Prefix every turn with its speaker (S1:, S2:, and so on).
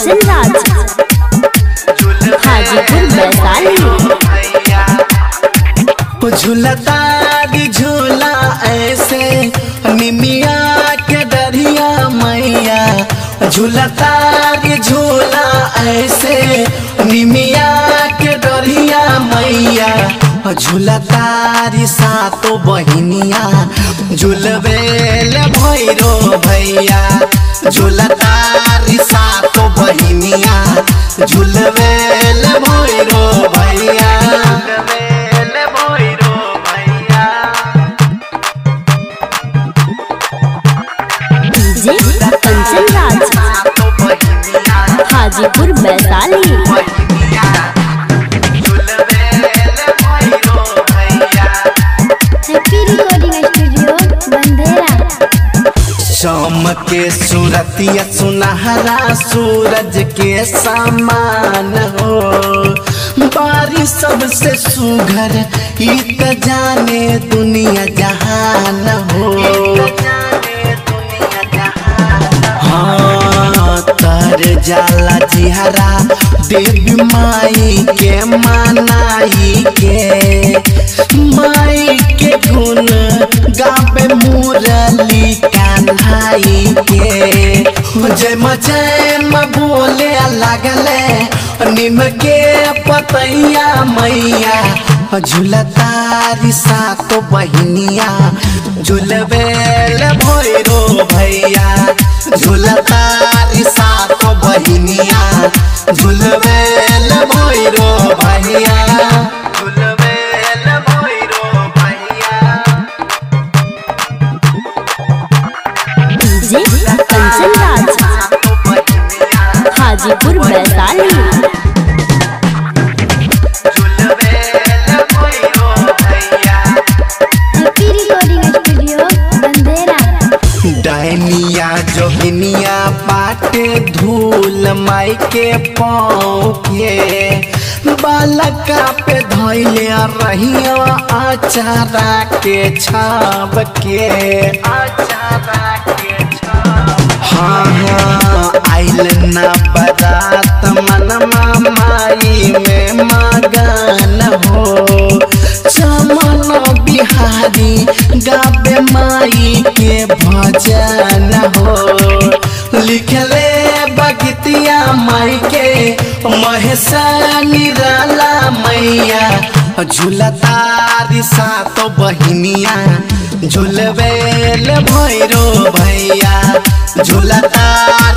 S1: कंचन राज हाजीपुर वैशाली
S2: झूलतारी झूला ऐसे निमिया के दरिया मैया झूलतारी झूला ऐसे निमिया के दरिया मैया झूलतारी सातो बहिनिया झूलबेल भैरो भैया झूलतारी सातो बहिनिया झूलबेल भैरो भैया झूलबेल भैरो भैया
S1: डीजे कंचन राज
S2: सातो बहिनिया
S1: हाजीपुर वैशाली
S2: बहिनिया झूलबेल भैरो भैया
S1: हैप्पी रिकॉर्डिंग स्टूडियो बंदेरा
S2: शाम के सूरतिया सुनहरा सूरज के समान हो बारिश सबसे सुघर इत जाने दुनिया जहान हो हाँ तर जाला जिहरा देवी माई के मानाई के माई के गुण गावे मुरली कान्हाई के जय जय म बोले लगले निम के पतैया मैया झूलतारी सातो बहिनिया झूलबेल भैरो भैया झूलतारी सातो बहिनिया झूलबेल भैरो भैया झूलबेल भैरो भैया
S1: डीजे कंचन राज
S2: सातो बहिनिया
S1: हाजीपुर वैशाली
S2: झूलबेल भैरो भैया
S1: हैप्पी रिकॉर्डिंग स्टूडियो बंदेरा
S2: डायनिया जोगिनिया बाटे धूल माई के पाँव के बालका पे धैले रहिया आचारा के छाप के आचारा के छाप हाँ हाँ आइल ना बरात मनमा माई में मगन हो चमन बिहारी गाबे माई के भजन हो लिखले बगतिया माई के महेशा निराला मैया झूलतारी सातो बहिनिया झूलबेल भैरो भैया झूलतारी